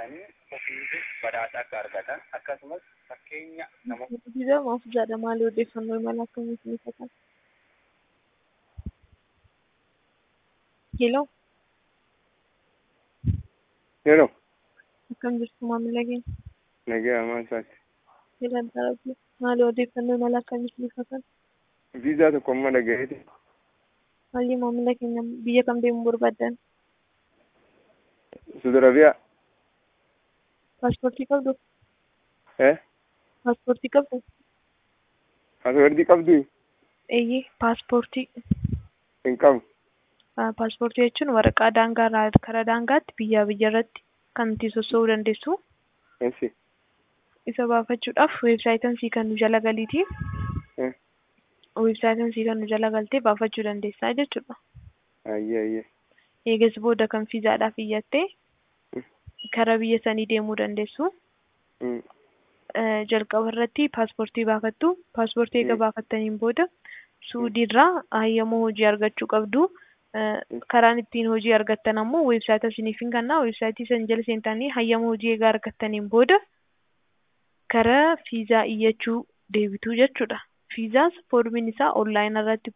guuttatanii ofiitu badhaasa akka argatan akkasumas fakkeenya namoota Viizaa maaf jedha maali odeeffannoo imala akkamii isinii fakkaata? Hello, Yeroo akkam jirtu maamila keenya? nagaa hamaa isaati. Jedhan taa'abdi. Maali odeeffannoo imala akkamii isinii fakkaata? Viizaa tokko amma dhagayeeti. Maali maamila keenya biyya kam deemuu barbaaddan? Saudi Arabiyaa. Paaspoortii qabdu? Eh? Paaspoortii qabdu? Paaspoortii qabdu Eeyyee, paaspoortii. hin qabu. Ah, Paaspoortii jechuun waraqaa daangaa irraa karaa daangaatti biyyaa biyya irratti kan itti socho'uu dandeessu. Ensi. Isa baafachuudhaaf weebsaayitiin sii kan nu jala galiiti. Eh? Weebsaayitiin sii kan nu jala galtee baafachuu dandeessaa jechuudha. Ayyee ayyee. Eegas booda kan fiizaadhaaf iyyattee Mm. karaa biyya sanii deemuu dandeessu. Mm. Eh, Jalqaba irratti paaspoortii baafattu. Paaspoortii eega Mm. baafattaniin booda suudiirraa hayyama hojii argachuu qabdu. Eh, Mm. Karaan ittiin hojii argattan ammoo weebsaayita isiniif hin kennaa. Weebsaayitii san jala seentanii hayyama hojii eegaa argattaniin booda karaa fiizaa iyyachuu deebitu jechuudha. Fiizaas foormiin isaa onlaayinii irratti